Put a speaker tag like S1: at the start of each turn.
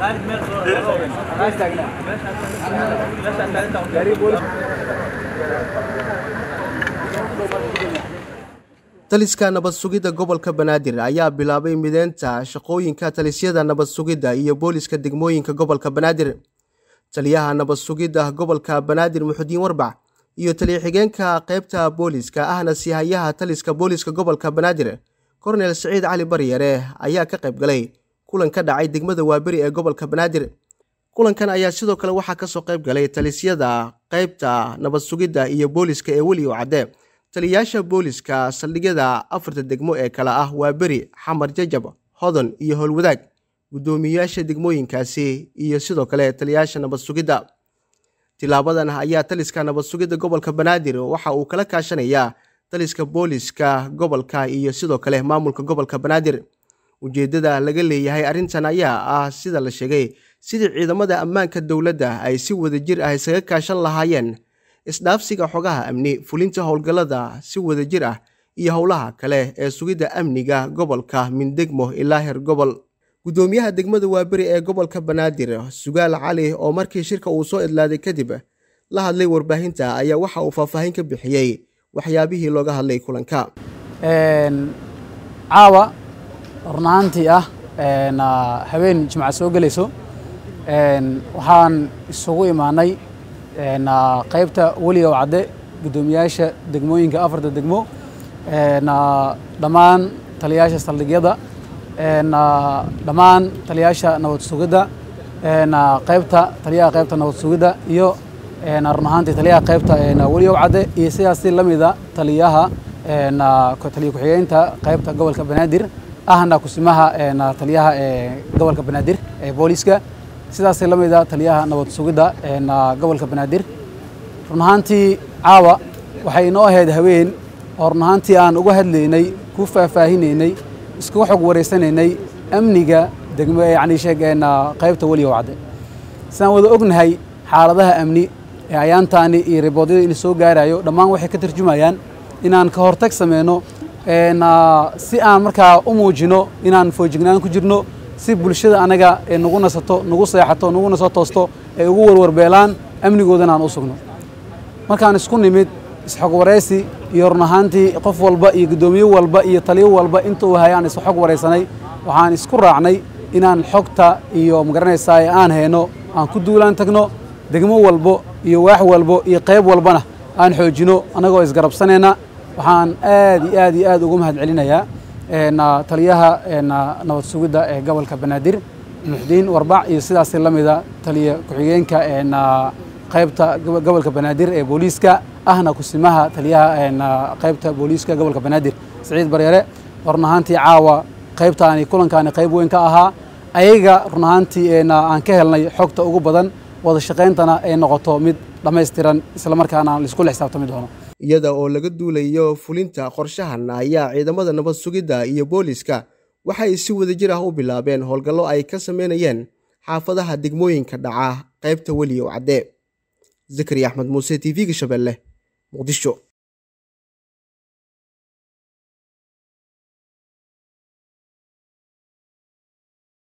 S1: taliska nabad sugidda gobolka banaadir ayaa bilaabay mideynta shaqooyinka talisyada nabad sugidda iyo booliska degmooyinka gobolka banaadir taliyaha nabad sugidda gobolka banaadir muxudiin warbac iyo taliya-xigeenka qaybta booliska ahna sihayaha taliska booliska gobolka banaadir kornel siciid cali baryare ayaa ka qayb galay kulan ka dhacay degmada waaberi ee gobolka banaadir kulankan ayaa sidoo kale waxaa kasoo qayb galay talisyada qaybta nabad sugidda iyo booliska ee weli oo cadde taliyayaasha booliska saldhigyada afarta degmo ee kale ah waa beri xamar jajab hodon iyo howlwadaag guddoomiyeyaasha degmooyinkaasi iyo sidoo kale taliyayaasha nabad sugidda tilaabadan ayaa taliska nabad sugidda gobolka banaadir waxa uu kala kaashanayaa taliska booliska gobolka iyo sidoo kale maamulka gobolka banaadir ujeeddada laga leeyahay arrintan ayaa ah sida la sheegay sidii ciidamada ammaanka dowladda ay si wadajir ah isaga kaashan lahaayeen isdhaafsiga xogaha amni fulinta howlgallada si wadajir ah iyo howlaha kale ee sugidda amniga gobolka mindegmo ilaa heer gobol guddoomiyaha degmada waaberi ee gobolka banaadir sugaal cali oo markii shirka uu soo idlaaday kadib la hadlay warbaahinta ayaa waxa uu faahfaahin ka bixiyey waxyaabihii looga hadlay kulanka
S2: caawa runaantii ah habeen jimca soo gelayso waxaan isugu imaanay qaybta weliga oo cadde guddoomiyaasha degmooyinka afarta degmo dhammaan taliyayaasha saldhigyada dhammaan taliyayaasha nabad sugidda qaybta taliyaha qaybta nabad sugidda iyo run ahaantii taliyaha qaybta weliga oo cadde iyo sidaasi la mida taliyaha taliya ku-xigeynta qaybta gobolka banaadir ahna kusimaha taliyaha gobolka banaadir ee booliska sidaasay la mida taliyaha nabad sugidda gobolka banaadir run ahaantii caawa waxay inoo ahayd haween oo run ahaantii aan uga hadlaynay ku faahfaahinaynay iskuga xog wareysanaynay amniga degmo yacni sheegeen qaybta weliga oo cadde sidaan wada ognahay xaaladaha amni ee ayaantaani iyo riboodyada in soo gaarayo dhammaan waxay ka tarjumayaan inaan ka hortag sameyno si aan markaa u muujino inaan foojignaan ku jirno si bulshada anaga ee nagu nasato nagu seexato naguna soo toosto ay ugu warwarbeelaan amnigoodana aan u sugno markaan isku nimid isxog waraysi iyo run ahaantii qof walba iyo guddoomiye walba iyo taliyo walba inta uu hayaan is xog waraysanay waxaan isku raacnay inaan xogta iyo magaranaysaa aan hayno aan ku duulaan tagno degmo walbo iyo waax walbo iyo qayb walbana aan xoojino annagoo isgarabsanayna waxaan aad iyo aad iyo aad ugu mahad celinayaa taliyaha nabad sugidda ee gobolka banaadir muxdiin warbac iyo sidaasi la mida taliya ku-xigeenka qaybta gobolka banaadir ee booliiska ahna kusimaha taliyaha qaybta booliiska gobolka banaadir siciid baryare run ahaantii caawa qaybtaani kulankaani qayb weyn ka ahaa ayaga run ahaantii aan ka helnay xogta ugu badan wada shaqayntana ay noqoto mid dhammaystiran islamarkaana laisku la xisaabtami doono
S1: iyada oo laga duulayo fulinta qorshahan ayaa ciidamada nabad sugidda iyo booliska waxay si wadajir ah u bilaabeen howlgallo ay ka sameynayeen xaafadaha degmooyinka dhaca qaybta weli oo cadde zakari axmed muuse t v-ga shabeelle muqdisho